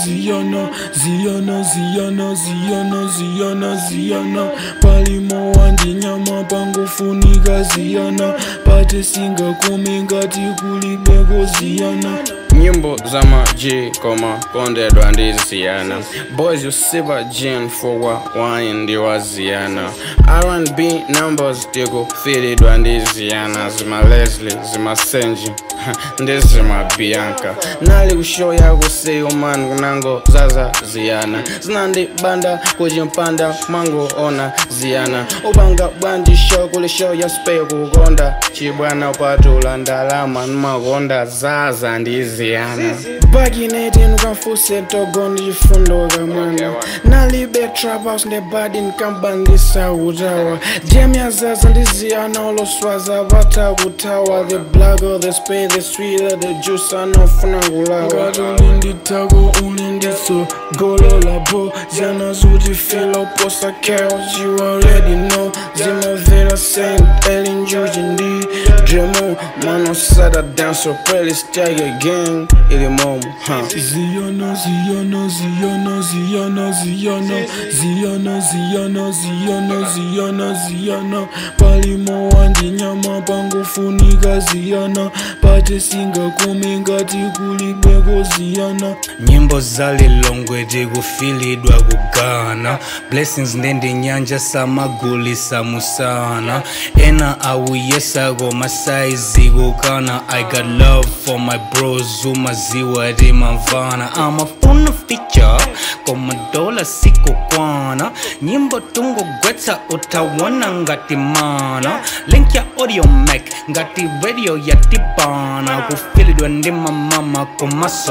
ziyana ziyana ziyana ziyana ziyana ziyana palimo wandinyama pangofunika ziyana pate singakome ngati kulibeko ziyana nyimbo za maji koma kondedwa ndiziyana boys usipa gin fukwa wine ndiwaziyana r&b numbers tikufilidwa ndiziyana zima leslie zima senji ndizima bianca nali kushoya kuseyo man kunango zaza ziyana zinandibanda kuchimpanda mango ona ziyana upanga bwanji show kuli show ya spey kukonda chibwana upatula ndalama nmakonda zaza ndiziyana bakineti nukafuse togo ndichifundo kamwana nalibe traphouse ndebadi nkambandisa utawa jemya zaza ndiziyana oloswaza pata kutawa the black or the spade the sweeter the juice anofuna kulawa ngati uli nditako uli ndiso golo labo ziyana zuti fila uposa chaos you already know zimavera saint elin juji ndi dremo mano sada dance playlist yake gang ili momo huh. Ziyana, Ziyana, Ziyana, Ziyana, Ziyana, Ziyana, Ziyana, Ziyana, Ziyana, Ziyana, palimo wandinyama pangofunika Ziyana, pate singakome ngati kulibeko Ziyana. nyimbo zalilongwe tikufilidwa kugana blessings ndende nyanja samagulisa musana ena awuyesako masaizi kukana i got love for my bros umaziwa timamvana amafuna feature komadola sikukwana nyimbo tungogwetsa utawona ngati mana link ya audio mac ngati radio yatibana kufilidwa ndi mamama komaso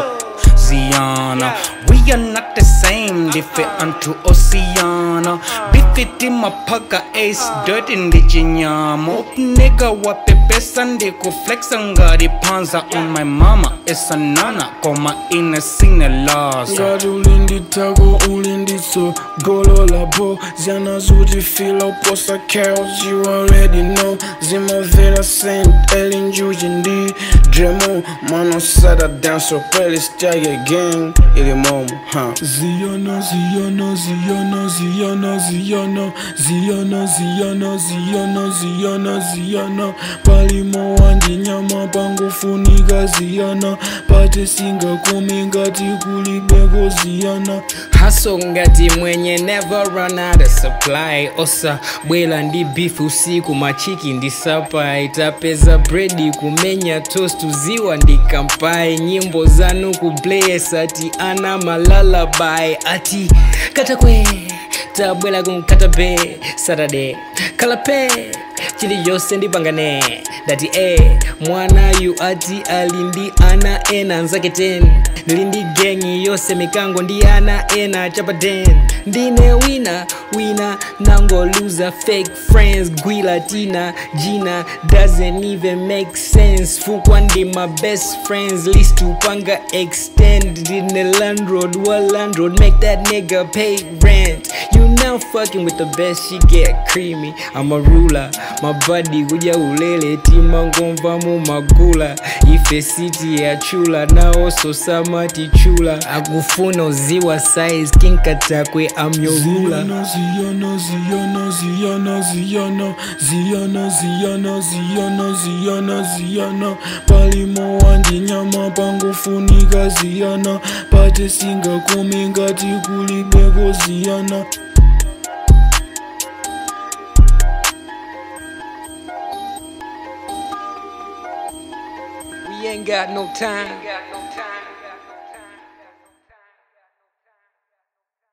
Ziana. We are not the same, different unto Oceana. Bifiti mapaka ace, dirt in the jinyamo. Nigga wape pesa ndiko flexa ngari panza on my mama. It's a nana, koma ina sine laza. ngati uli nditako uli ndiso golo labo ziyana zuti fila uposa chaos you already know zimavera saint elin juji ndi dremo mano sada dance playlist yake gang ili momo huh. Ziyana, Ziyana, Ziyana, Ziyana, Ziyana, Ziyana, Ziyana, Ziyana, Ziyana, Ziyana, palimo wandinyama pangofunika Ziyana, pate singakome ngati kulibeko Ziyana. haso ngati mwenye never run out of supply osa bwela ndi beef usiku machiki ndi sapa itapeza bredi kumenya toast uziwa ndi kampai nyimbo zanu kublesa ati ana malalabai ati katakwe tabwela kunkatabe saturday kalape chiliyonse ndipangane dati e mwanayu ati ali ndi ana ena nzake 10 ndili ndi gengi yonse mikango ndi ana ena chapa 10 ndine wina wina nangoluza fake friends gwila tina jina doesn't even make sense fukwa ndi my best friends list upanga extend ndine landlord wa landlord make that nigga pay rent you now fucking with the best she get creamy i'm a ruler my body kuja ulele tima ngomva mu magula ife city ya chula naoso samati chula akufuna uziwa size kinkatakwe am your ruler Ziyana, Ziyana, Ziyana, Ziyana, Ziyana, Ziyana, Ziyana, Ziyana, Ziyana, Ziyana, palimo wandinyama pangofunika Ziyana, pate singakome ngati kulibeko Ziyana. we ain't got no time